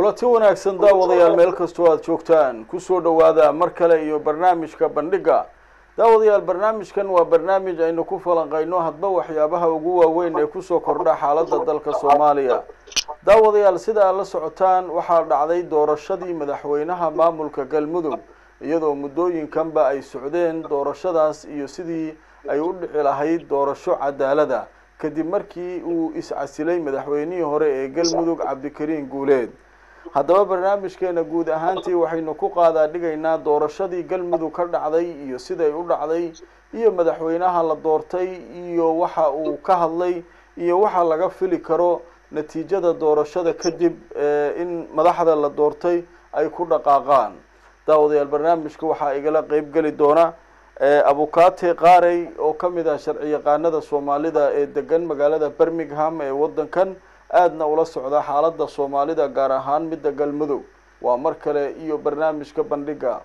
kulanti wanaagsan daawadayaal meel kastoo aada joogtaan kusoo dhowaada mar kale iyo barnaamijka bandhiga daawadayaal barnaamijkan waa barnaamij aynu ku falanqayno hadba waxyaabaha ugu waaweyn ee kusoo kordha xaaladda dalka soomaaliya daawadayaal sida aad la socotaan waxaa dhacday doorashadii madaxweynaha maamulka galmudug iyadoo muddooyinkanba ay socdeen doorashadaas iyo sidii ay u dhici lahayd doorasho cadaalada kadib markii uu is-casilay madaxweynihii hore ee galmudug cabdikariin guuleed haddaba barnaamijkeena guud ahaantii waxaynu ku qaadaa dhigaynaa doorashadii galmudug ka dhacday iyo siday u dhacday iyo madaxweynaha la doortay iyo waxa uu ka hadlay iyo waxa laga fili karo natiijada doorashada kadib in madaxda la doortay ay ku dhaqaaqaan daawadayaal barnaamijka waxaa igala qeyb geli doona abukate qaarey oo kamid ah sharci yaqaanada soomaalida ee degan magaalada birmingham ee wadankan aadna ula socda xaaladda soomaalida gaar ahaan midda galmudug waa mar kale iyo barnaamijka bandhiga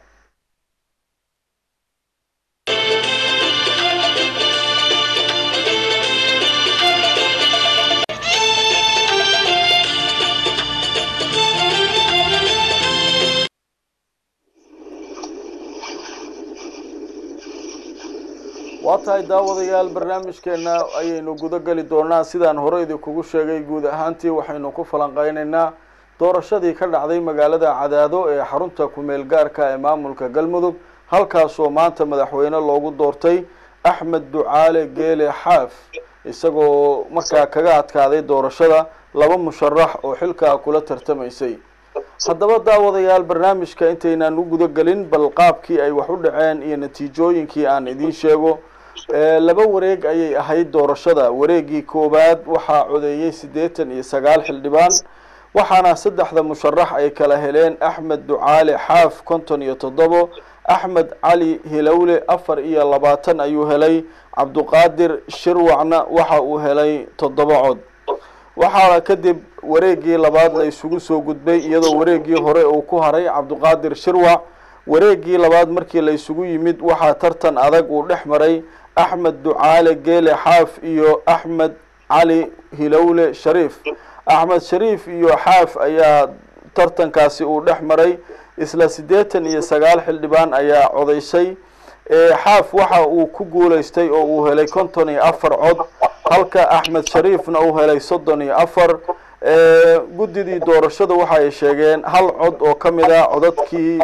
waa tahay daawadayaal barnaamijkeena ayaynu guda geli doonaa sidaan hore idinkugu sheegay guud ahaantii waxaynu ku falanqeyneynaa doorashadii ka dhacday magaalada cadaado ee xarunta ku-meel gaarka ee maamulka galmudug halkaasoo maanta madaxweyne loogu doortay axmed ducaale geele xaaf isagoo markaa kaga adkaaday doorashada laba musharax oo xilkaa kula tartamaysay haddaba daawadayaal barnaamijka intaynaan u guda gelin bal qaabkii ay wax u dhaceen iyo natiijooyinkii aan idiin sheego laba wareeg ayay ahayd doorashada wareegii koowaad waxaa codeeyey siddeetan iyo sagaal xildhibaan waxaana saddexda musharax ay kala heleen axmed ducaale xaaf konton iyo toddobo axmed cali hilowle afar iyo labaatan ayuu helay cabduqaadir shirwacna waxa uu helay toddoba cod waxaana kadib wareegii labaad la isugu soo gudbay iyadoo wareegii hore uu ku haray cabduqaadir shirwac wareegii labaad markii la isugu yimid waxaa tartan adag uu dhex maray axmed ducaale geele xaaf iyo axmed cali hilowle shariif axmed shariif iyo xaaf ayaa tartankaasi uu dhex maray isla siddeetan iyo sagaal xildhibaan ayaa codaysay xaaf waxa uu ku guulaystay oo uu helay konton iyo afar cod halka axmed shariifna uu helay soddon iyo afar guddidii doorashada waxa ay sheegeen hal cod oo ka mid a codadkii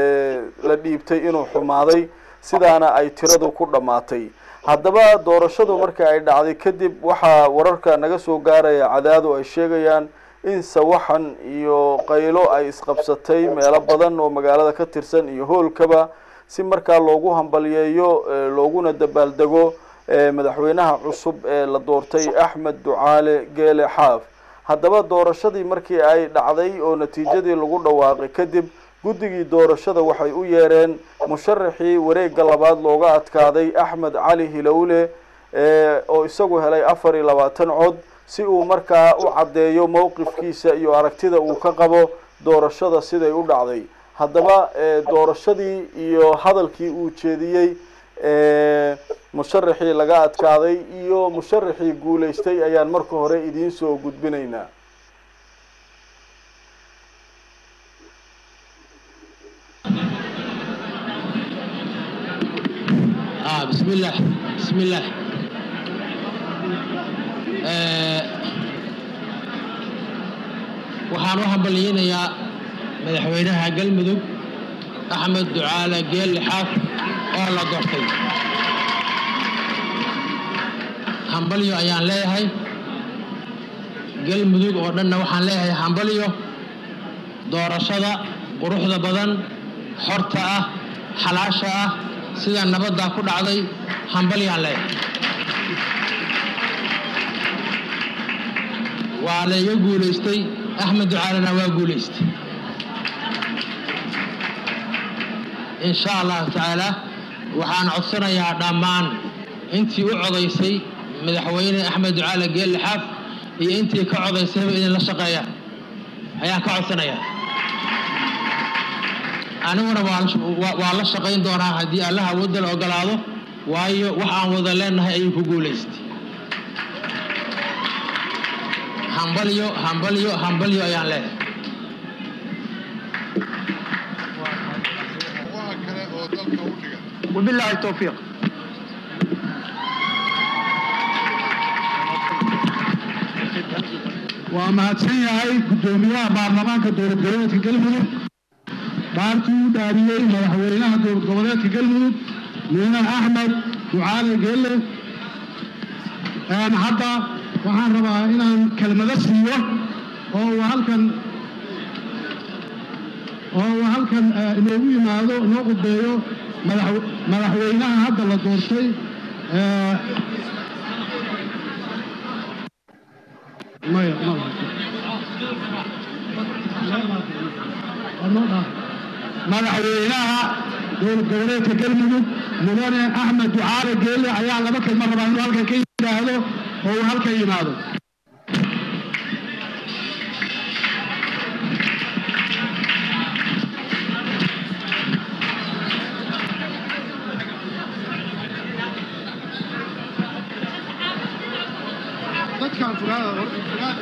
la dhiibtay inuu xumaaday sidaana ay tiradu ku dhammaatay haddaba doorashadu marka ay dhacday kadib waxaa wararka naga soo gaaraya cadaado ay sheegayaan in sawaxan iyo qaylo ay isqabsatay meelo badan oo magaalada ka tirsan iyo hoolkaba si markaa loogu hambalyeeyo looguna dabaaldego madaxweynaha cusub ee la doortay axmed ducaale geele xaaf haddaba doorashadii markii ay dhacday oo natiijadii lagu dhawaaqay kadib guddigii doorashada waxay u yeereen musharaxii wareegga labaad looga adkaaday axmed cali hilowle oo isagu helay afar iyo labaatan cod si uu markaa u caddeeyo mowqifkiisa iyo aragtida uu ka qabo doorashada siday u dhacday haddaba doorashadii iyo hadalkii uu jeediyey musharaxii laga adkaaday iyo musharaxii guulaystay ayaan marka hore idiin soo gudbinaynaa بسم الله بسم الله waxaan u hambalyeynayaa madaxweynaha galmudug axmed ducaale geelle xaaf oo la doortay hambalyo ayaan leeyahay galmudug oo dhanna waxaan leeyahay hambalyo doorashada quruxda badan xorta ah xalaasha ah sida nabaddaa ku dhacday hambalyaan leeyahay waa layga guulaystay axmed ducaalena waa guulaystay in sha allahu tacaala waxaan codsanayaa dhammaan intii u codaysay madaxweyne axmed ducaale geelle xaaf iyo intii ka codaysayba idinla shaqeeyaan ayaan ka codsanayaa aniguna waa la shaqayn doonaa haddii allaha wadda la ogolaado waayo wax aan wada leenahay ayuu ku guulaystay hambalyo hambalyo hambalyo ayaan leeyahay wabilaahi towfiiq waa mahadsan yahay guddoomiyaha baarlamaanka dowlad goboleedka galmudug dhaartii u dhaariyey madaxweynaha dowlad goboleedka galmudug mudane axmed ducaale geelle hadda waxaan rabaa inaan kelmado siiyo oo uu halkan oo uu halkan inoogu yimaado inoo qudbeeyo madax- madaxweynaha hadda la doortay maya maya madaxweynaha dowlad goboleedka galmudug mudane axmed ducaale geelle ayaa laba kelma rabaa inuu halkan ka yidhaahdo oo uu halkan yimaado dadkan fogaada fogaada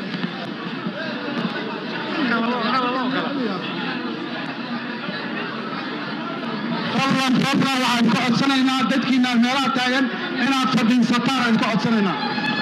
fadlan fadlan waxaan ka codsanaynaa dadkiina meelaha taagan inaad fadhiisataan aan ka codsanaynaa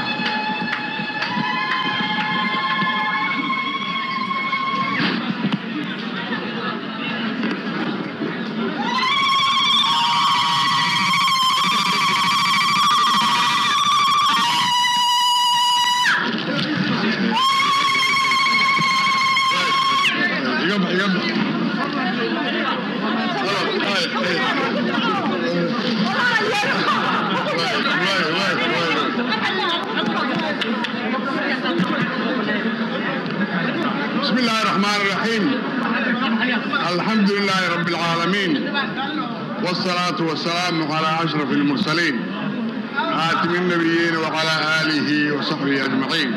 بسم الله الرحمن الرحيم الحمد لله رب العالمين والصلاة والسلام على أشرف المرسلين خاتم النبيين وعلى آله وصحبه أجمعين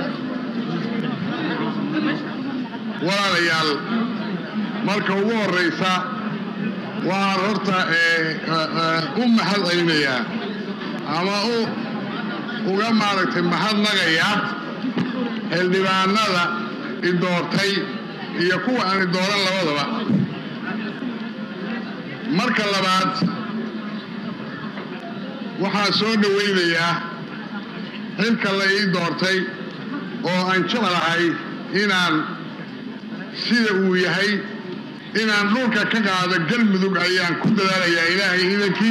walaalayaal marka ugu horeysa waan horta u mahad celinayaa ama u uga maaragtay mahadnagayaa xildhibaanada i doortay iyo kuwa aan i dooran labadaba marka labaad waxaan soo dhowaynayaa xilka la ii doortay oo aan jeclahay inaan sida uu yahay inaan dhulka ka qaado galmudug ayaan ku dadaalayaa ilaahay idankii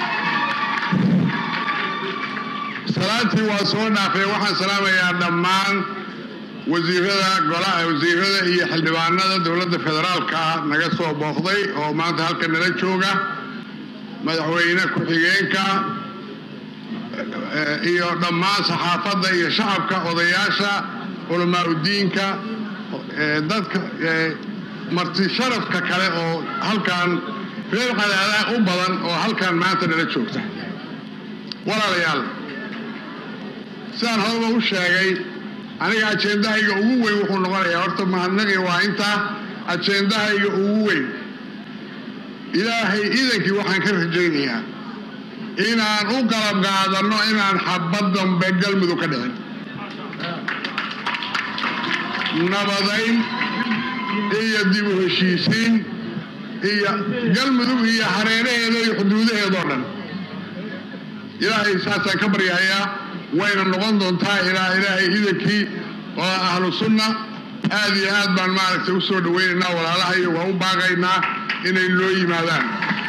salaantii waa soo dhaafay waxaan salaamayaa dhammaan wasiirada golaha wasiirada iyo xildhibaanada dowladda federaalka ah naga soo booqday oo maanta halka nala jooga madaxweyne ku-xigeenka eh, iyo dhammaan saxaafadda iyo shacabka odayaasha culamaa udiinka eh, dadka eh, marti sharafka kale oo halkan reer qadaadaha u badan oo halkan maanta nala joogta walaalayaal sidaan horeba u sheegay aniga ajendahayga ugu weyn wuxuu noqonayaa horta mahadnaqi waa intaa ajendahayga ugu weyn ilaahay idankii waxaan ka rajaynayaa inaan u qalab qaadanno inaan xabad dambe galmudug ka dhicin nabadayn iyo dib u heshiisiin iyo galmudug iyo hareeraheeda iyo xuduudaheedoo dhan ilaahay saasaan ka baryahayaa wayna noqon doontaa ilaa ilaahay idankii oo ahlu sunna aad iyo aad baan maaragtay u soo dhawaynaynaa walaalahayo waa u baaqaynaa inay noo yimaadaan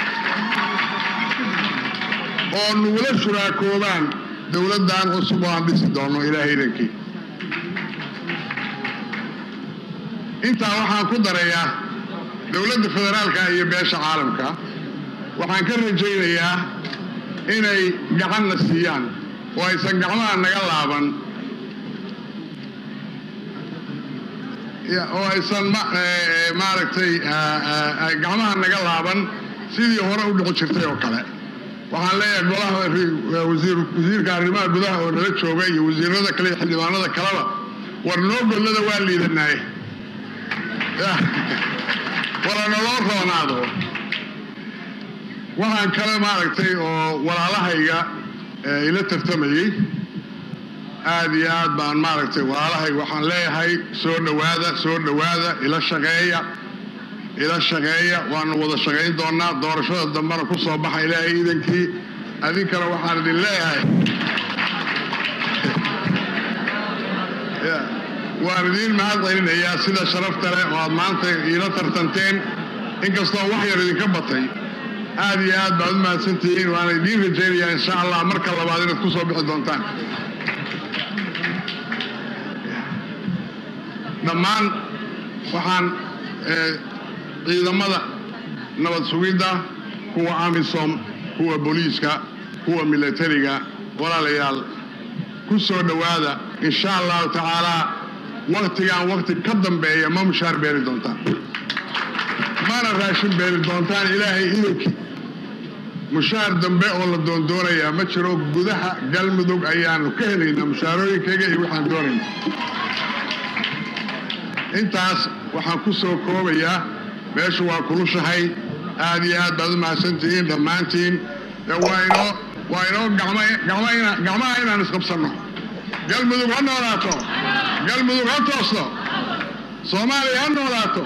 oo nugula shuraakoobaan dowladdan cusub oo aan dhisi doono ilaahay idankii intaa waxaan ku darayaa dowladda federaalka iyo beesha caalamka waxaan ka rajaynayaa inay gacanna siiyaan oo aysan gacmaha naga laaban oo aysan maaragtay gacmaha naga laaban sidii hore u dhici jirtay oo kale waxaan leeyahay golaha wasiirka arrimaha gudaha oo nala jooga iyo wasiirada kale iyo xildhibaanada kaleba war noo gollada waa liidanaye wala naloo roonaado waxaan kale maaragtay oo walaalahayga ila tartamayey aad iyo aad baan maaragtay walaalahayga waxaan leeyahay soo dhowaada soo dhowaada ila shaqeeya ila shaqeeya waanu wada shaqayn doonaa doorashada dambena ku soo baxa ilaahay iidankii adinkana waxaan idin leeyahay waan idiin mahad celinayaa sida sharafta leh oo aad maanta iila tartanteen inkastoo wax yar idinka batay aad iyo aad baad u mahadsantihiin waana idiin rajaynayaa insha allah marka labaad inaad ku soo bixi doontaan dhammaan waxaan ciidamada nabad sugidda kuwa amisom kuwa booliiska kuwa milatariga walaalayaal ku soo dhowaada insha allahu tacaalaa waktigaan wakti ka dambeeya ma mushaar beeri doontaan mana raashin beeri doontaan ilaahay idankii mushaar dambe oo la doondoonayaa ma jiro gudaha galmudug ayaanu ka helaynaa mushaarooyinkayga iyo waxaan doonayna intaas waxaan ku soo koobayaa meeshu waa kulushahay aad iyo aad baad u mahadsantihiin dhammaantiin waa inoo waa inoo gacmaha inaan isqabsanno galmudug ha noolaato galmudug ha toosto soomaaliya ha noolaato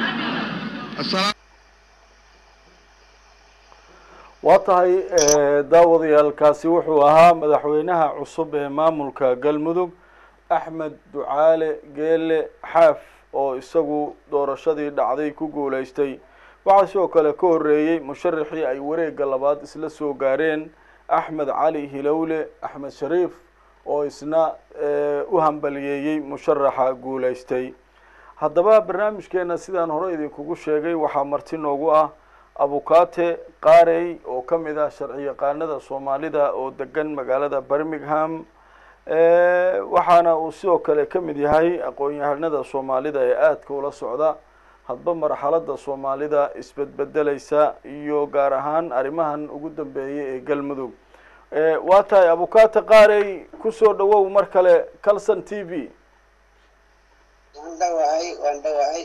waa tahay daawadayaalkaasi wuxuu ahaa madaxweynaha cusub ee maamulka galmudug axmed ducaale geele xaaf oo isagu doorashadii dhacday ku guulaystay waxaa sidoo kale ka horreeyey musharaxii ay wareegga labaad isla soo gaareen axmed cali hilowle axmed shariif oo isna u hambaliyeeyey musharaxa guulaystay haddaba barnaamijkeena sidaan hore idinkugu sheegay waxaa marti noogu ah abukate qaarey oo ka mid ah sharci yaqaanada soomaalida oo degan magaalada birmingham waxaana uu sidoo kale ka mid yahay aqoon-yahanada soomaalida ee aadka ula socda hadba marxalada soomaalida isbedbedeleysa iyo gaar ahaan arrimahan ugu dambeeyay ee galmudug waa tahay abukate qaarey kusoo dhawow mar kale calson t v waan dhawahay waan dhawahay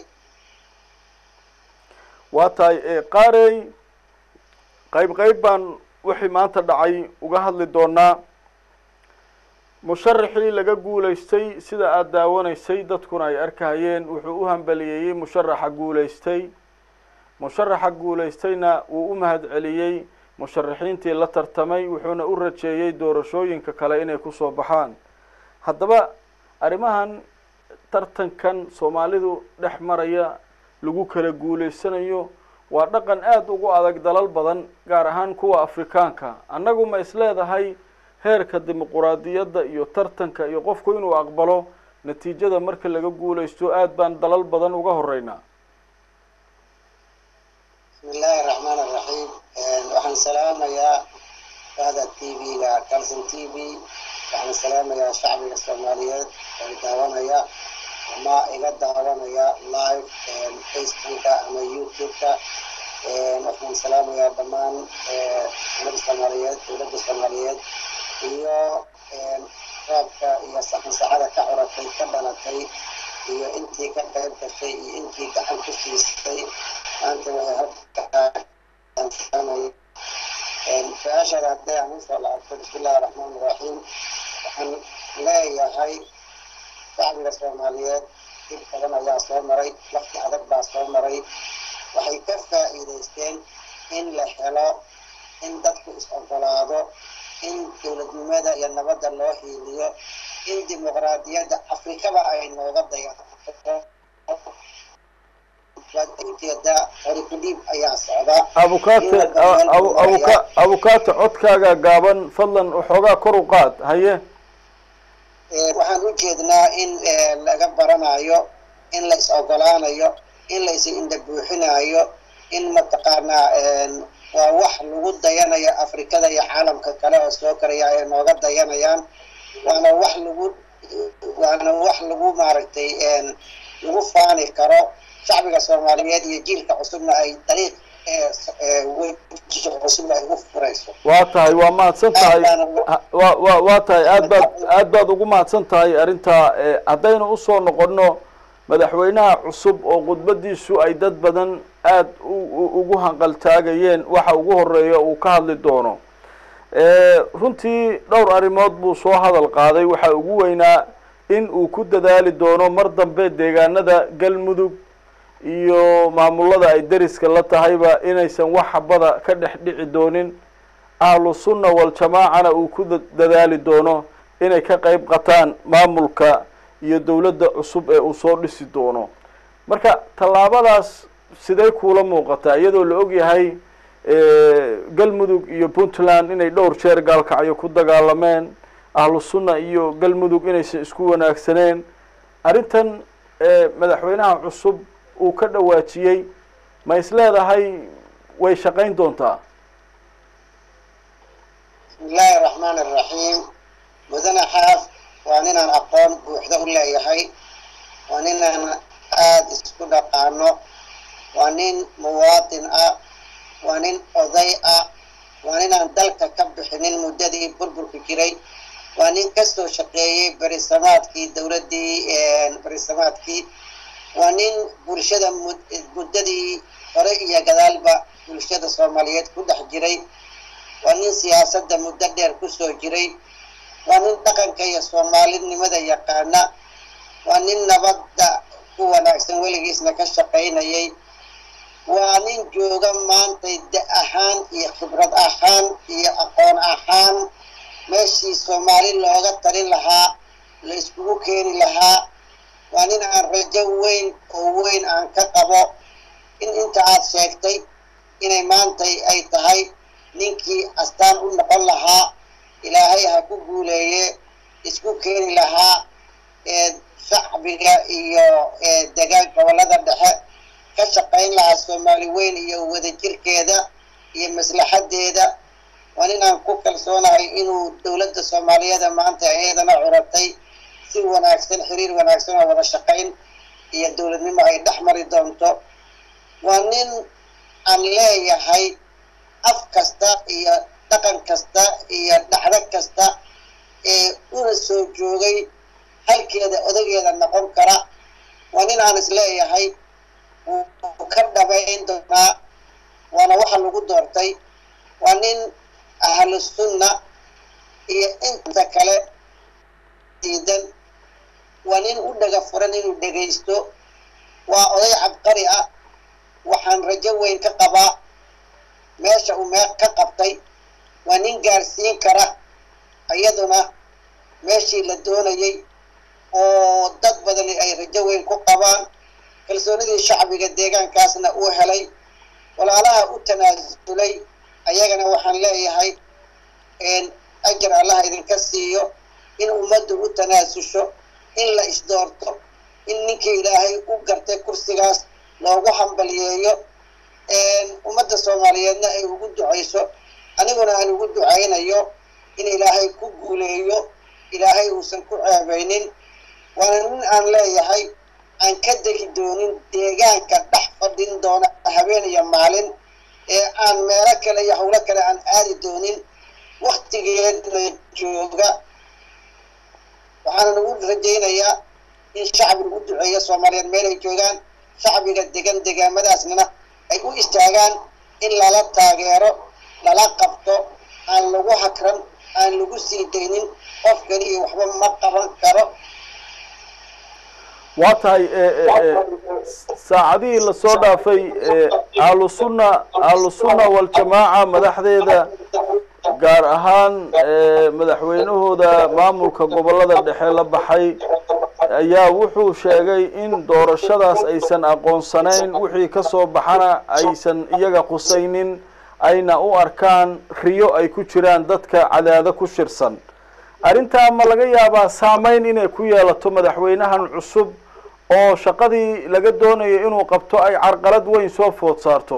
waa tahay qaarey qayb qayb baan wixii maanta dhacay uga hadli doonaa musharaxii laga guulaystay sida aada daawanaysay dadkuna ay arkahayeen wuxuu u hambaliyeeyey musharaxa guulaystay musharaxa guulaystayna wuu u mahad celiyey musharaxiintii la tartamay wuxuuna u rajeeyey doorashooyinka kale inay kusoo baxaan haddaba arrimahan tartankan soomaalidu dhex maraya lagu kala guulaysanayo waa dhaqan aada ugu adag dalal badan gaar ahaan kuwa afrikaanka annagu ma is leedahay heerka dimuquraadiyadda iyo tartanka iyo qofku inuu aqbalo natiijada marka laga guulaysto aada baan dalal badan uga horeynaa bismi illaahi raxmaan araxiim waxaan salaamayaa bahda t v-ga calson t v waxaan salaamayaa shacbiga soomaaliyeed oo daawanaya ama iga daawanaya live facebooka ama youtube-ka waxaan salaamayaa dhammaan ummadda soomaaliyeed dowladda soomaaliyeed iyo roobka iyo saxansaxada ka curatay ka dhalatay iyo intii ka qayb gashay iyo intii gacan ku siistay maanta waxay halkasaamay su-aashaada hadday aan usoo laabto bismillahi raxmaan iraxiim waxaan leeyahay shacbiga soomaaliyeed dib badan ayaa soo maray waqti adag baa soo maray waxay ka faa'iidaysteen in la helo in dadku is ogolaado in dowladnimada iyo nabadda loo hiiliyo in dimuqraadiyadda afrikaba ay nooga dayato ujeeda horikudhiib ayaa socda abukate abuka abukate codkaaga gaaban fadlan waxoogaa kor u qaad haye waxaan u jeednaa in laga baranayo in la is ogolaanayo in la is indha buuxinayo in mataqaanaa waa wax lagu dayanayo afrikada iyo caalamka kale oo soo karaya ay nooga dayanayaan waana wax lagu waana wax lagu maaragtay lagu faani karo shacbiga soomaaliyeed iyo jiilka cusubna ay dariiq cusubna ay ugu furayso waa tahay waa mahadsan tahay wa wa waa tahay aad baad aad baad ugu mahadsan tahay arrintaa haddaynu usoo noqono madaxweynaha cusub oo khudbadiisu ay dad badan aada ugu hanqaltaagayeen waxa ugu horeeya uu ka hadli doono runtii dhowr arrimood buu soo hadal qaaday waxaa ugu weynaa in uu ku dadaali doono mar dambe deegaanada galmudug iyo maamulada ay deriska la tahayba inaysan wax xabada ka dhex dhici doonin ahlu sunna waljamaacana uu ku dadaali doono inay ka qeyb qataan maamulka iyo dowladda cusub ee uu soo dhisi doono marka tallaabadaas sidee kuula muuqataa iyadoo la og yahay galmudug iyo puntland inay dhowr jeer gaalkacyo ku dagaalameen ahlu sunna iyo galmudug inaysan isku wanaagsaneen arrintan madaxweynaha cusub uu ka dhawaajiyey ma is leedahay way shaqayn doontaa bismi illaahi araxmaan araxiim mudane xaaf waa ninaan aqoon buuxda u leeyahay waa ninaan aada isku dhaqaano waa nin muwaatin ah waa nin oday ah waa ninaan dalka ka bixinin muddadii burburka jiray waa nin kasoo shaqeeyey berisamaadkii dowladdii berisamaadkii waa nin bulshada muddadii hore iyo gadaalba bulshada soomaaliyeed ku dhex jiray waa nin siyaasadda muddo dheer kusoo jiray waa nin dhaqanka iyo soomaalinimada yaqaana waa nin nabadda ku wanaagsan weligiisna ka shaqaynayay waa nin jooga maantay da ahaan iyo khibrad ahaan iyo aqoon ahaan meeshii soomaali looga talin lahaa la iskugu keeni lahaa waa nin aan rajo weyn oo weyn aan ka qabo in inta aad sheegtay inay maantay ay tahay ninkii astaan u noqon lahaa ilaahay ha ku guuleeye isku keeni lahaa ee shacbiga iyo degaan gobollada dhexe ka shaqayn lahaa soomaali weyn iyo wadajirkeeda iyo maslaxadeeda waa ninaan ku kalsoonahay inuu dowladda soomaaliyeeda maanta iyadana curatay si wanaagsan xiriir wanaagsan oo wada shaqayn iyo dowladnimo ay dhex mari doonto waa nin aan leeyahay af kasta iyo dhaqan kasta iyo dhacdo kasta ee una soo joogay halkeeda odageeda noqon kara waa nin aan is leeyahay wuu ka dhabayn doonaa waana waxa lagu doortay waa nin ahlu sunna iyo inta kale diidan waa nin u dhaga furan inuu dhegaysto waa oday cabqari ah waxaan rajo weyn ka qabaa meesha uu mee ka qabtay waa nin gaarsiin kara iyaduna meeshii la doonayay oo dad badani ay rajo weyn ku qabaan kalsoonidii shacbiga deegaankaasna uu helay walaalaha u tanaasulay ayagana waxaan leeyahay ajar allaha idinka siiyo in ummaddu u tanaasusho in la isdoorto in ninkii ilaahay u gartay kursigaas loogu hambaliyeeyo ummadda soomaaliyeedna ay ugu ducayso aniguna aan ugu ducaynayo in ilaahay ku guuleeyo ilaahay uusan ku ceebaynin waana nin aan leeyahay aan ka degi doonin deegaanka dhex fadhin doona habeen iyo maalin ee aan meelo kale iyo howlo kale aan aadi doonin waktigeedna jooga waxaana nagu rajaynayaa in shacbiga u duceeya soomaaliyeed meel ay joogaan shacbiga degan degaamadaasna ay u istaagaan in lala taageero lala qabto aan lagu hakran aan lagu sii daynin qofkani iyo waxba ma qaban karo waa tahay saacadihii lasoo dhaafay ahlu sunna ahlu sunna waljamaaca madaxdeeda gaar ahaan madaxweynahooda maamulka gobollada dhexe la baxay ayaa wuxuu sheegay in doorashadaas aysan aqoonsanayn wixii ka soo baxana aysan iyaga qusaynin ayna u arkaan riyo ay ku jiraan dadka cadaado ku shirsan arrintaa ma laga yaabaa saameyn inay ku yeelato madaxweynahan cusub oo shaqadii laga doonayo inuu qabto ay carqalad weyn soo food saarto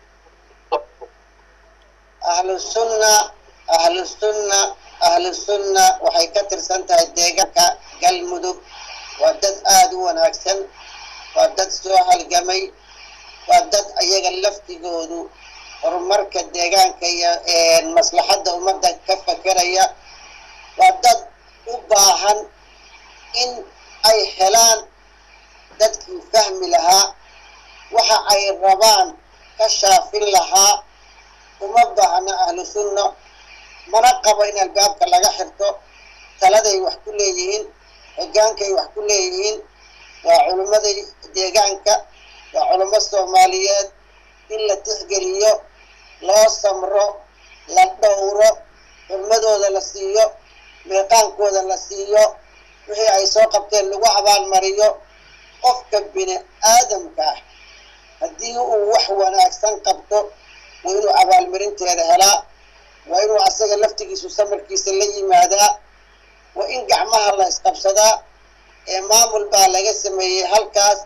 ahlu sunna ahlu sunna ahlu sunna waxay ka tirsan tahay deegaanka galmudug waa dad aada u wanaagsan waa dad soo halgamay waa dad ayaga laftigoodu horumarka deegaanka iyo maslaxadda ummadda ka fakeraya waa dad u baahan in ay helaan dadkii fahmi lahaa waxa ay rabaan ka shaafin lahaa uma baahna ahlu sunna mana qabo in albaabka laga xirto taladay wax ku leeyihiin hogaankay wax ku leeyihiin waa culimmadii deegaanka waa culamo soomaaliyeed in la tixgeliyo loo samro la dhowro xurmadooda la siiyo meeqaankooda la siiyo wixii ay soo qabteen lagu abaalmariyo qofka bini aadamka ah haddii uu wax wanaagsan qabto waa inuu abaalmarinteeda helaa waa inuu asaga laftigiisu samarkiisa la yimaadaa waa in gacmaha la isqabsadaa ee maamul baa laga sameeyey halkaas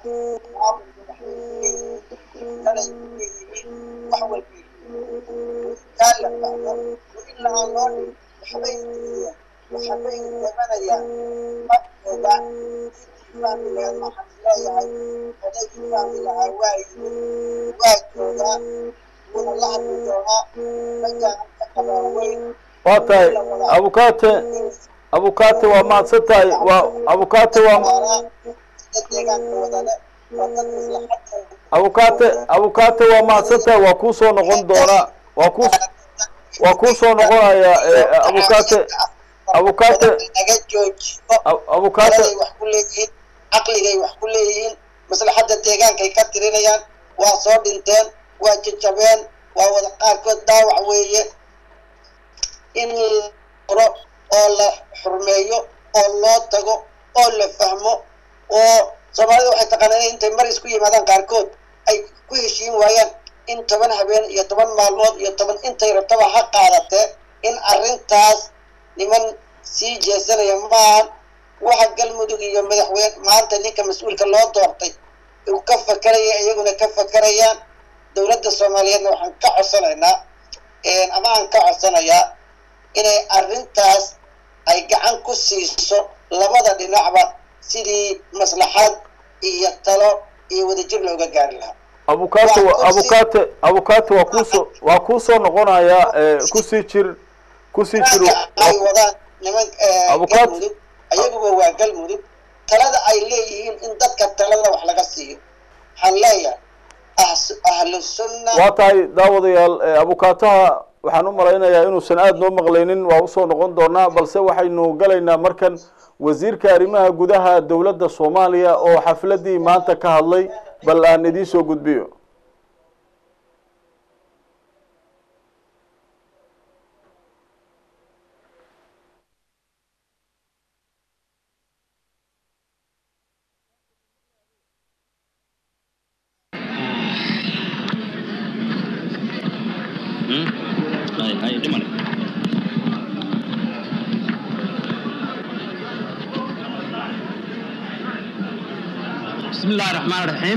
wax walba kaa la fahmo in laaan loo dhig waxbay waxbay tabanayaan markooda faamileed waxaan leeyahay odaygii faamilahaa waa yimid waa joogaa wuuna la hadli doonaa rajaan ka qabaa weyn waa tahay abukaate abukaate waa mahadsan tahay waa abukaate waa deegaanka wadale waa dad maslaxad abukaate abukaate waa mahadsan tahay waa kuu soo noqon doonaa waa kuu waa kuu soo noqonaya abukaate abukaate naga joojiyo abukaate taladay wax ku leeyihiin caqligay wax ku leeyihiin maslaxadda deegaankay ka tirinayaan waa soo dhinteen waa jajabeen waa wada qaarkood daawac weeye in la ro oo la xurmeeyo oo loo tago oo la fahmo oo soomaalida waxay taqaanaan intay mar isku yimaadaan qaarkood ay ku heshiin waayaan in toban habeen iyo toban maalmood iyo toban intay rabtaba ha qaadatee in arrintaas niman sii jeesanaya maahan waxa galmudug iyo madaxweyne maanta ninka mas-uulka loo doortay uu ka fakeraya iyaguna ka fakerayaan dowladda soomaaliyeedna waxaan ka codsanaynaa ama aan ka codsanayaa inay arrintaas ay gacan ku siiso labada dhinacba sidii maslaxad iyo talo iyo wadajir looga gaari lahaa abukaate wa- abukaate abukaate waa kuusoo waa kuusoo noqonayaa kusii jir kusii jir Marka ay wadaan niman Abukaat- galmudug ayaguba waa galmudug talada ay leeyihiin in dadka talada wax laga siiyo waxaan leeyahay ahs- ahlu sunna waa tahay daawadayaal eh, abukaataha waxaan u malaynayaa inuusan aada noo maqlaynin waa usoo noqon doonaa balse waxaynu galaynaa markan wasiirka arrimaha gudaha dowladda soomaaliya oo xafladii maanta ka hadlay bal aan idiin soo gudbiyo hay hay dhimale بسم الله الرحمن الرحيم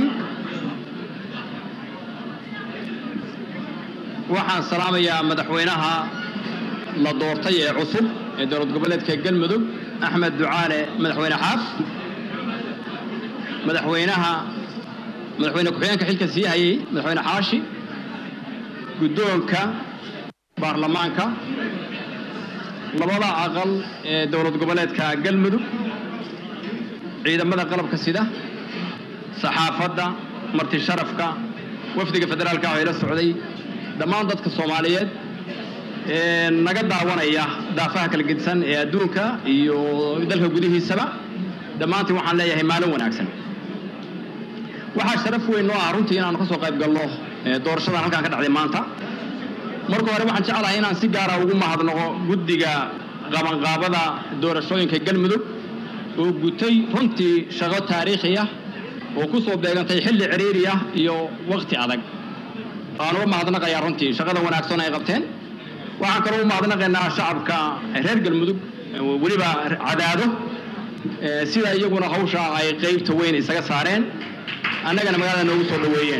waxaan salaamayaa madaxweynaha la doortay ee cusub ee dowlad goboleedka galmudug axmed ducaale madaxweyne xaaf madaxweynaha madaxweyne ku-xigeenka xilka sii hayay madaxweyne xaashi guddoonka baarlamaanka labada aqal ee dowlad goboleedka galmudug ciidamada qalabka sida saxaafadda marti sharafka wafdiga federaalka oo ila socday dhammaan dadka soomaaliyeed ee naga daawanaya daafaha kala gedisan ee adduunka iyo dalka gudihiisaba dhammaantiin waxaan leeyahay maalin wanaagsan waxaa sharaf weyn noo ah runtii inaanu ka soo qayb galno ee doorashadan halkaan ka dhacday maanta marka hore waxaan jeclahay inaan si gaara ugu mahadnaqo guddiga qabanqaabada doorashooyinka galmudug oo gutay runtii shaqo taariikhi ah oo ku soo beegantay xilli ciriiri ah iyo waqti adag waan uga mahadnaqayaa runtii shaqada wanaagsan ay qabteen waxaan kaloo u mahadnaqaynaa shacabka reer galmudug weliba cadaado ee sida iyaguna hawsha ay qeybta weyn isaga saareen annagana magaalada noogu soo dhoweeyeen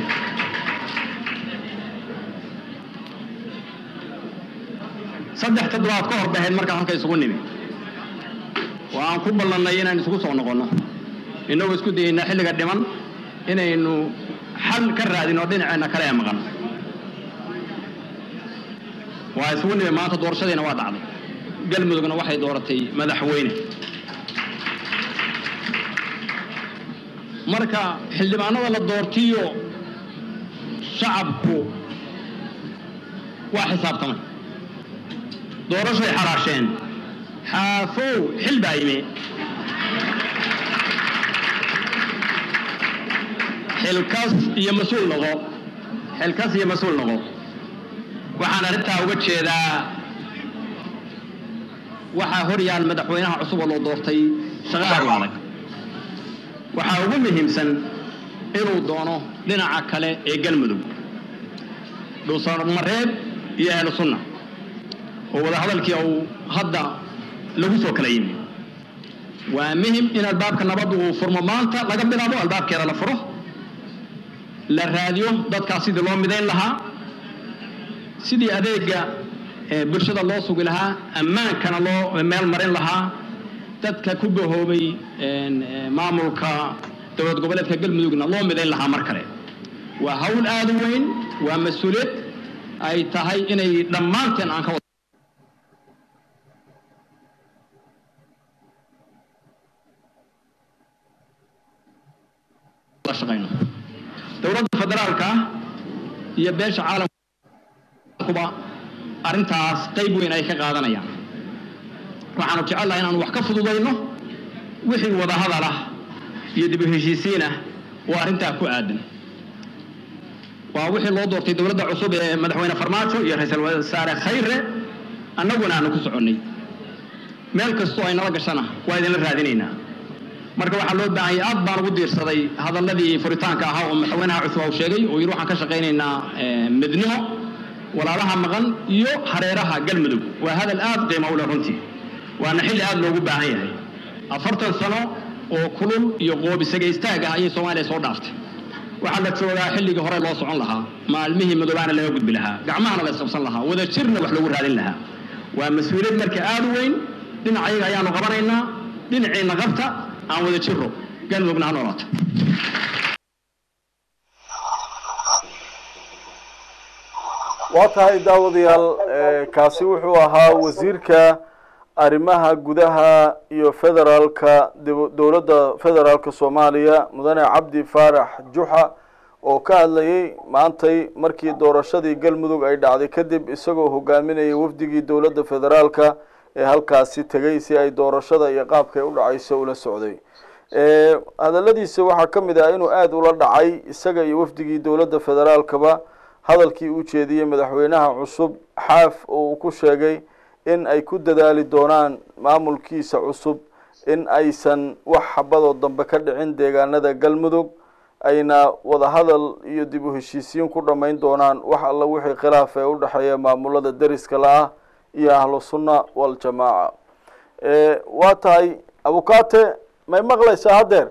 saddex toddobaad ka hor bahayd markaan halka isugu nimi waan ku ballannay inaan isugu soo noqonno innagoo isku dayaynaa xilliga dhiman inaynu xal ka raadino dhinaceenna kale ee maqan waa isugu nimi maanta doorashadiina waa dhacday galmudugna waxay dooratay madaxweyne marka xildhibaanada la doortiyo shacabku waa xisaabtamay doorashay xaraasheen xaafow xil baa yimi xilkas iyo mas-uul noqo xilkas iyo mas-uul noqo waxaan arrintaa uga jeedaa waxaa hor yaal madaxweynaha cusub oo loo doortay shaqadaar u adag waxaa ugu muhiimsan inuu doono dhinaca kale ee galmudug dhuusamareeb iyo ahlu sunna oo wadahadalkii uu hadda lagu soo kala yimi waa muhim in albaabka nabadda uu furmo maanta laga bilaabo albaabkeeda la furo la raadiyo dadkaas sidii loo midayn lahaa sidii adeega bulshada loo sugi lahaa ammaankana loo meel marin lahaa dadka ku bahoobay maamulka dowlad goboleedka galmudugna loo midayn lahaa mar kale waa hawl aada u weyn waa mas-uuliyad ay tahay inay dhammaanteen aan ka wada shaqayno dowladda federaalka iyo beesha caalamkuba arrintaas qayb weyn ay ka qaadanayaan waxaanu jecelnahay inaanu wax ka fududayno wixii wadahadal ah iyo dib u heshiisiin ah oo arrintaa ku aadan waa wixii loo doortay dowladda cusub ee madaxweyne farmaajo iyo ra-iisul wasaare khayre annaguna aanu ku soconnay meel kastoo ay nala gashana waa idinla raadinaynaa marka waxaa loo baahanyay aad baan ugu diirsaday hadalladii furitaanka ahaa oo madaxweynaha cusub uu sheegay oo yidhi waxaan ka shaqaynaynaa midnimo walaalaha maqan iyo hareeraha galmudug waa hadal aad qiimo u leh runtii waana xilli aad loogu baahan yahay afartan sano oo kulul iyo qoobisagay istaag ah ayay soomaaliya soo dhaaftay waxaa la joogaa xilligii hore loo socon lahaa maalmihii madoobaana laga gudbi lahaa gacmahana la isqabsan lahaa wada jirna wax lagu raadin lahaa waa mas-uuliyad marka aad u weyn dhinacayaga ayaanu qabanaynaa dhinaciina qabta aan wada jiro galmudugna ha noolaato waa tahay daawadayaal kaasi wuxuu ahaa wasiirka arrimaha gudaha iyo federaalka dowladda federaalka soomaaliya mudane cabdi faarax juxa oo ka hadlayay maantay markii doorashadii galmudug ay dhacday kadib isagoo hogaaminayay wafdigii dowladda federaalka ee halkaasi tegay si ay doorashada iyo qaabkay u dhacayso ula socday hadaladiisa waxaa ka mid ah inuu aada ula dhacay isaga iyo wafdigii dowladda federaalkaba hadalkii u jeediyey madaxweynaha cusub xaaf oo uu ku sheegay in ay ku dadaali doonaan maamulkiisa cusub in aysan wax xabadoo dambe ka dhicin deegaanada galmudug ayna wadahadal iyo dib u heshiisiin ku dhammayn doonaan wax alla wixii khilaaf ee u dhexeeya maamulada deriska la-ah iyo ahlu sunna waljamaaca waa tahay abukate may maqlaysaa haddeer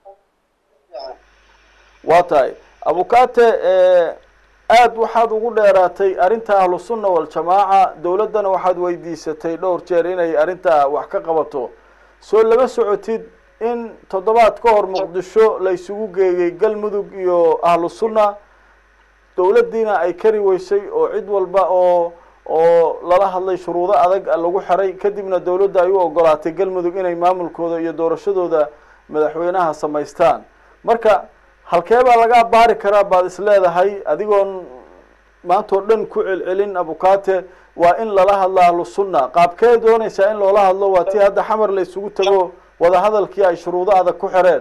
waa tahay abukate aada waxaad ugu dheeraatay arrinta ahlu sunna waljamaaca dowladdana waxaad weydiisatay dhowr jeer inay arrintaa wax ka qabato soo lama socotid in toddobaad ka hor muqdisho la isugu geeyey galmudug iyo ahlu sunna dowladdiina ay kari weysay oo cid walba oo oo lala hadlay shuruudo adag lagu xiray kadibna dowladda ay u ogolaatay galmudug inay maamulkooda iyo doorashadooda madaxweynaha samaystaan marka halkee baa laga baari karaa baad is leedahay adigoon maantao dhan ku celcelin abukate waa in lala hadlo ahlu sunna qaabkee doonaysaa in loola hadlo waa tii hadda xamar la isugu tago wadahadalkii ay shuruudo adag ku xireen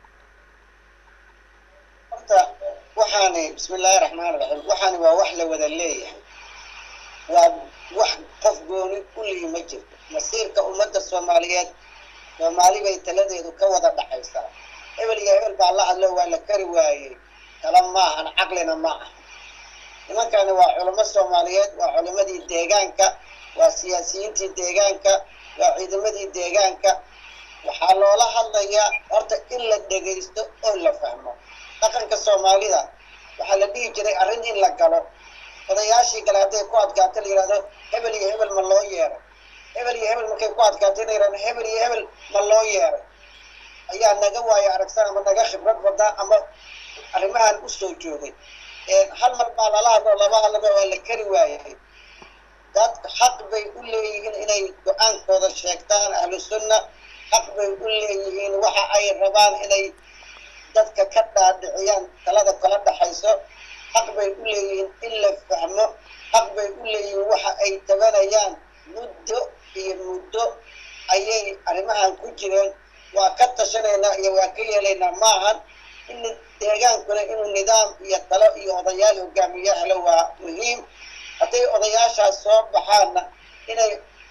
horta waxaani bismi illaahi raxmaan raxiim waxaani waa wax la wada leeyahay waa wax qof gooni u lihi ma jirto masiirka ummadda soomaaliyeed soomaali bay taladeedu ka wada dhaxaysaa hebel iyo hebel baa la hadlo waa la kari waayey tala maahan caqlina ma aha nimankani waa culamo soomaaliyeed waa culimadii deegaanka waa siyaasiyiintii deegaanka waa ciidamadii deegaanka waxaa loola hadlayaa horta in la dhegaysto oo la fahmo dhaqanka soomaalida waxaa la dhihi jiray arrin in la galo odayaashii kale hadday ku adkaato la yihahdo hebel iyo hebel ma loo yeeray hebel iyo hebel markay ku adkaato la yihahdo hebel iyo hebel ma loo yeeray ayaa naga waayo aragsan ama naga khibrad badaa ama arrimahan usoo joogay hal mar baa lala hadlo laba hadlaba waa la kari waayay dad xaq bay u leeyihiin inay go-aankooda sheegtaan ahlu sunna xaq bay u leeyihiin waxa ay rabaan inay dadka ka dhaadhiciyaan talada kala dhaxayso xaq bay u leeyihiin in la fahmo xaq bay u leeyihiin waxa ay tabanayaan muddo iyo muddo ayay arrimahan ku jireen waa ka tashanaynaa iyo waa ka yeelaynaa maahan in deegaankuna inuu nidaam iyo talo iyo odayaal hogaamiye helo waa muhiim hadday odayaashaas soo baxaanna inay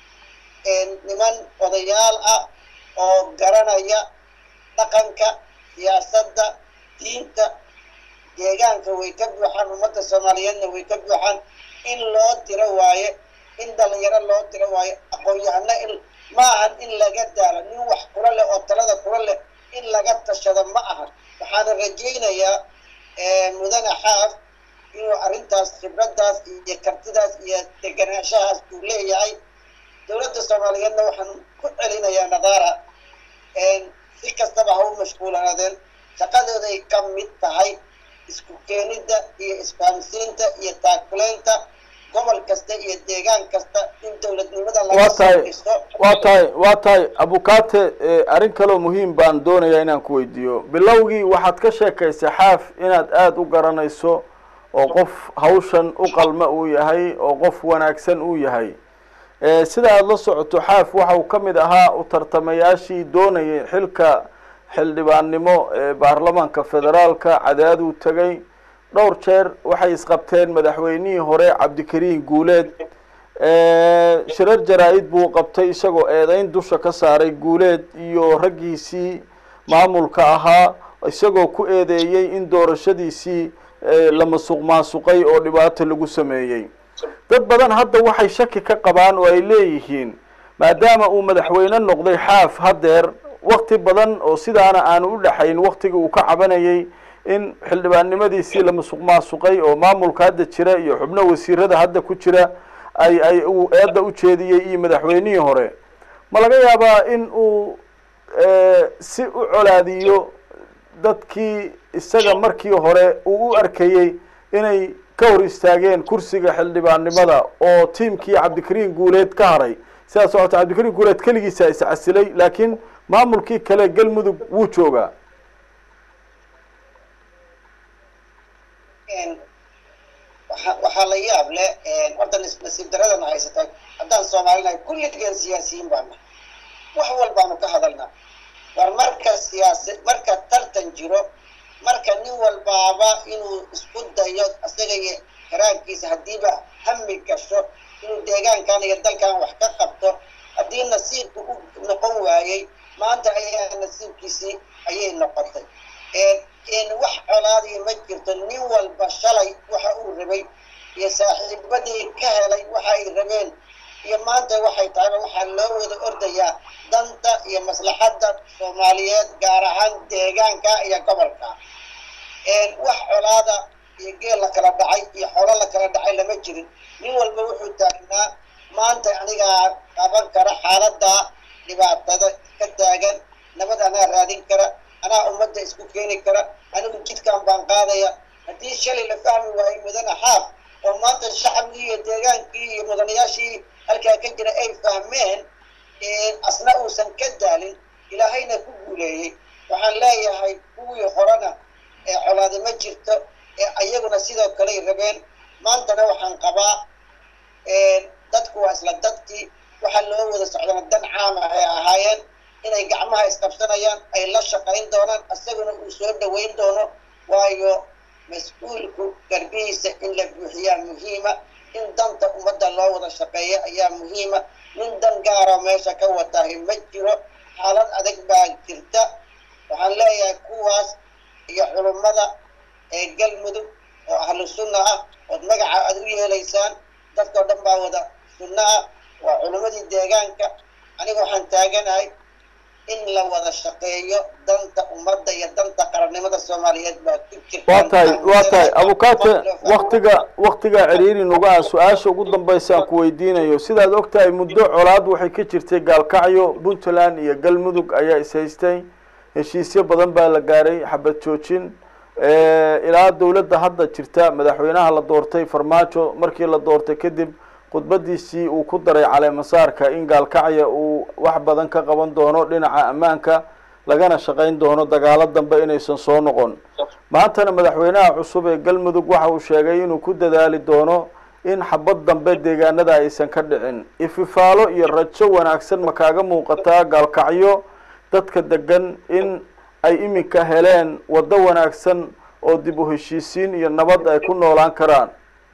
niman odayaal ah oo garanaya dhaqanka siyaasadda diinta deegaanka way ka buuxaan ummadda soomaaliyeedna way ka buuxaan in loo diro waaye in dhalinyaro loo diro waayo aqoon-yahano in ma ahan in laga daalo nin wax kula leh oo talada kula leh in laga tashado ma ahan waxaana rajaynayaa mudane xaaf inuu arrintaas khibraddaas iyo kartidaas iyo deganaanshahaas uu leeyahay dowladda soomaaliyeedna waxaan ku celinayaa nadaara si kastaba ha u mashquulanaadeen shaqadooday ka mid tahay isku keenidda iyo isfahamsiinta iyo taakuleynta gobol kasta iyo deegaan kasta in dowladnimada waa laga soo tahay dhisto waa tahay waa tahay abukate arrin kaloo muhiim baan doonayaa inaan ku weydiiyo bilowgii waxaad ka sheekaysay xaaf inaad aada u garanayso oo qof hawshan u qalma uu yahay oo qof wanaagsan uu yahay Eh, sida aada la socoto xaaf waxa uu ka mid ahaa u tartamayaashii doonayay xilka xildhibaannimo ee baarlamaanka federaalka cadaaduu tegay dhowr jeer waxay isqabteen madaxweynihii hore cabdikariin guuleed Eh, shirar jaraa-id buu qabtay isagoo eedeyn dusha ka saaray guuleed iyo raggiisii maamulka ahaa isagoo ku eedeeyey in doorashadiisii eh, la masuq maasuqay oo dhibaato lagu sameeyey dad badan hadda waxay shaki ka qabaan oo ay leeyihiin maadaama uu madaxweyne noqday xaaf haddeer wakti badan oo sidaana aanu u dhexayn waktigii uu ka cabanayay in xildhibaannimadiisii la masuq maasuqay oo maamulka hadda jira iyo xubno wasiirada hadda ku jira ay ay uu eedda u jeediyey iyo madaxweynihii hore ma laga yaabaa in uu eh, si u colaadiyo dadkii isaga markii hore uu u arkayey inay ka hor istaageen kursiga xildhibaannimada oo tiimkii cabdikariin guuleed ka haray sidaas socota cabdikariin guuleed keligiisa is casilay laakiin maamulkii kale galmudug wuu joogaa waxa- waxaa la yaab leh horta nas- nasiib daradana haysata haddaan soomaalinahay kulligeen siyaasiyiin baa nahay wax walbaanu ka hadalnaa war marka siyaasa marka tartan jiro marka nin walbaaba inuu isku dayo isaga iyo karaankiisa haddiiba hami gasho inuu deegaankan iyo dalkan wax ka qabto haddii nasiibku u noqon waayey maanta ayaa nasiibkiisii ayay noqotay n wax colaadiya ma jirto nin walba shalay waxa uu rabay iyo saaxiibadii ka helay waxa ay rabeen iyo maanta waxay tahayba waxaa loo wada ordayaa danta iyo maslaxadda soomaaliyeed gaar ahaan deegaanka iyo gobolka wax colaada iyo geel la kala dhacay iyo xoolo la kala dhacay lama jirin nin walba wuxuu taagnaa maanta anigaa qaban kara xaaladda dhibaatada ka taagan nabad anaa raadin kara anaa ummadda isku keeni kara anigu jidkan baan qaadaya haddii shalay la fahmi waayo mudane xaaf oo maanta shacabkii iyo deegaankii iyo mudanayaashii halkaa ka jira ay fahmeen asna uusan ka daalin ilaahayna ku guuleeyey waxaan leeyahay kuwii horena ee colaadi ma jirto ee ayaguna sidoo kaley rabeen maantana waxaan qabaa dadku waa isla dadkii waxaa loo wada socdana dan caama ay ahaayeen inay gacmaha isqabsanayaan ay la shaqayn doonaan isaguna uu soo dhaweyn doono waayo mas-uulku garbihiisa in la buuxiyaa muhiima in danta ummadda loo wada shaqeeya ayaa muhiima nin dan gaaro meesha ka watahay ma jiro xaalad adag baa jirta waxaan leeyahay kuwaas iyo culummada ee galmudug oo ahlu sunna ah ood magaca aad u yeelaysaan dadkao dhan baa wada sunno ah waa culummadii deegaanka aniga waxaan taaganahay in la wada shaqeeyo danta ummadda iyo danta qarannimada soomaaliyeed baa ku jirta waa tahay waa tahay abukaate waktiga waktiga ciriiri nuga ah su-aasha ugu dambaysa aan ku weydiinayo sidaad og tahay muddo colaad waxay ka jirtay gaalkacyo puntland iyo galmudug ayaa ishaystay heshiisyo badan baa la gaaray xabad joojin ilaa dowladda hadda jirta madaxweynaha la doortay farmaajo markii la doortay kadib khudbadiisii uu ku daray caleemasaarka in gaalkacya uu wax badan ka qaban doono dhinaca ammaanka lagana shaqayn doono dagaalo dambe inaysan soo noqon maantana madaxweynaha cusub ee galmudug waxa uu sheegay inuu ku dadaali doono in xabad dambe deegaanada aysan ka dhicin ififaalo iyo rajo wanaagsan ma kaaga muuqataa gaalkacyo dadka degan in ay iminka heleen waddo wanaagsan oo dib u heshiisiin iyo nabad ay ku noolaan karaan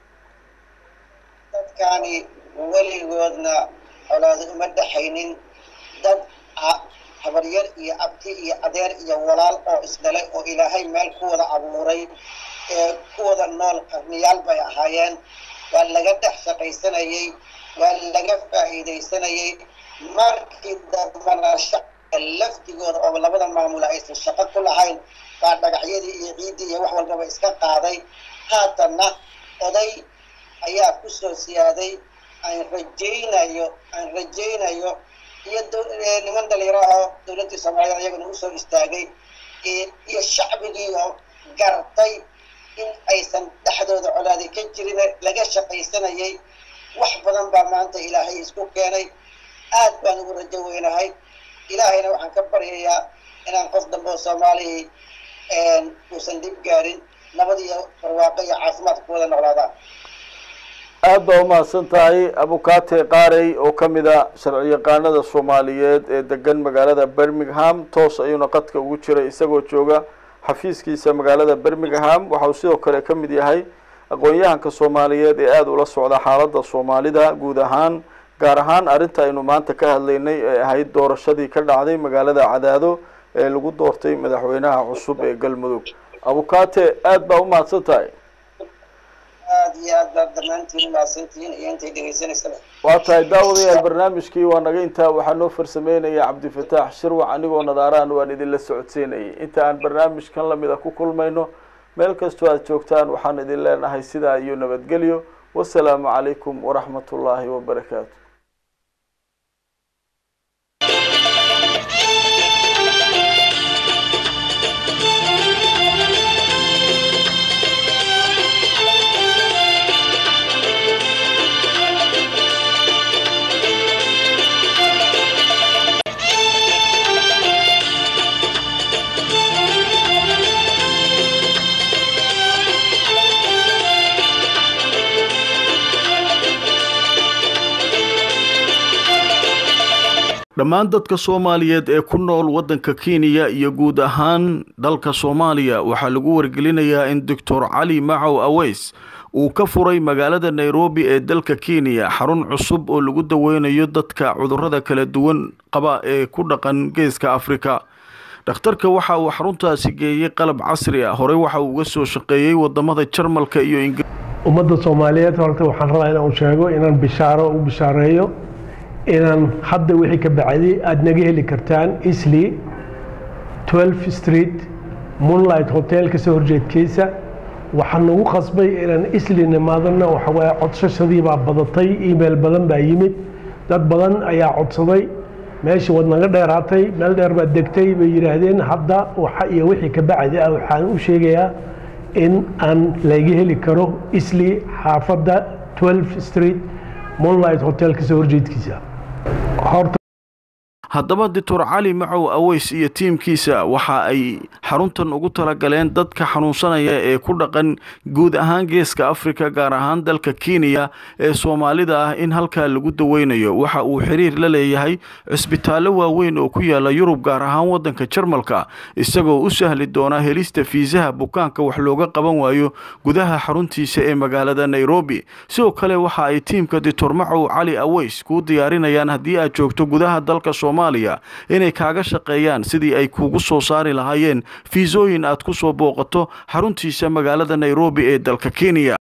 dadkaani weligoodna colaado uma dhexaynin dad habaryar iyo abti iyo adeer iyo walaal oo isdhalay oo ilaahay meel ku wada abuuray ee ku wada nool qarniyaal bay ahaayeen waa laga dhex shaqaysanayey waa laga faa'iidaysanayey markii dambana shacabka laftigooda oo labada maamula aysan shaqo ku lahayn baa dhagaxyadii iyo ciiddii iyo wax walbaba iska qaaday haatanna oday ayaa kusoo siyaaday aan rajaynayo aan rajaynayo iyo niman dhalinyaraho dowladdii soomaaliyeed ayagana usoo istaagay iyo shacbigii oo gartay in aysan dhexdooda colaadi ka jirin laga shaqaysanayay wax badan baa maanta ilaahay isku keenay aad baan ugu rajo weynahay ilaahayna waxaan ka baryayaa inaan qof dambe oo soomaaliya uusan dhib gaarin nabad iyo barwaaqo iyo caafimaad ku wada noolaadaan aad baa umahadsan tahay abukaate qaarey oo ka mid a sharci yaqaanada soomaaliyeed ee degan magaalada birmingham toos ayuuna qadka ugu jiray isagoo jooga xafiiskiisa magaalada birmingham waxa uu sidoo kale ka mid yahay aqoon-yahanka soomaaliyeed ee aada ula socda xaaladda soomaalida guud ahaan gaar ahaan arrinta aynu maanta ka hadlaynay ee ahayd doorashadii ka dhacday magaalada cadaado ee lagu doortay madaxweynaha cusub ee galmudug abukaate aada baa umahadsan tahay aad iyo aad baad dhammaantiin umahadsantihiin iyo intay dhegaysanaysaba waa tahay daawadayaal barnaamijkii waa naga intaa waxaa noo farsameynaya cabdifataax shirwac anigoo nadaaraan waan idinla socodsiinayay inta aan barnaamijkan lamid a ku kulmayno meel kastoo aad joogtaan waxaan idin leenahay sidaa iyo nabadgelyo wasalaamu calaykum waraxmat ullaahi wabarakaatu dhammaan dadka soomaaliyeed ee ku nool waddanka kenya iyo guud ahaan dalka soomaaliya waxaa lagu wargelinayaa in doctor cali macow aweys uu ka furay magaalada nairobi ee dalka kenya xarun cusub oo lagu daweynayo dadka cudurrada kala duwan qaba ee ku dhaqan geeska afrika dhakhtarka waxa uu xaruntaasi geeyey qalab casri ah horey waxa uu uga soo shaqeeyey wadamada jarmalka iyo ingiriis ummadda soomaaliyeed horta waxaan rabaa inaan sheego inaan bishaaro u bishaareeyo inaan hadda wixii ka bacday aada naga heli kartaan isli 12 street moonlight hotel kasoo horjeedkiisa waxaa nagu qasbay inaan isli nimaadana waxawaaye codsashadii baa badatay email badan baa yimid dad badan ayaa codsaday meeshii waad naga dheeraatay meel dheer baad degtay bay yidhaahdeen hadda waxa iyo wixii ka bacdi ah waxaan u sheegayaa in aan laga heli karo isli xaafadda 12 street moonlight hotel kasoo horjeedkiisa haddaba doctor cali macow aweys iyo tiimkiisa waxa ay xaruntan ugu talagaleen dadka xanuunsanaya ee ku dhaqan guud ahaan geeska afrika gaar ahaan dalka kenya ee soomaalida ah in halkaa lagu daweynayo waxa uu xiriir la leeyahay cisbitaallo waaweyn oo ku yaala yurub gaar ahaan waddanka jarmalka isagoo u sahli doona helista fiisaha bukaanka wax looga qaban waayo gudaha xaruntiisa ee magaalada nairobi sidoo kale waxa ay tiimka doctor macow cali aweys kuu diyaarinayaan haddii aad joogto gudaha dalka soomaaliya inay kaaga shaqeeyaan sidii ay kuugu soo saari lahaayeen fiisooyin aad ku soo booqato xaruntiisa magaalada nairobi ee dalka kenya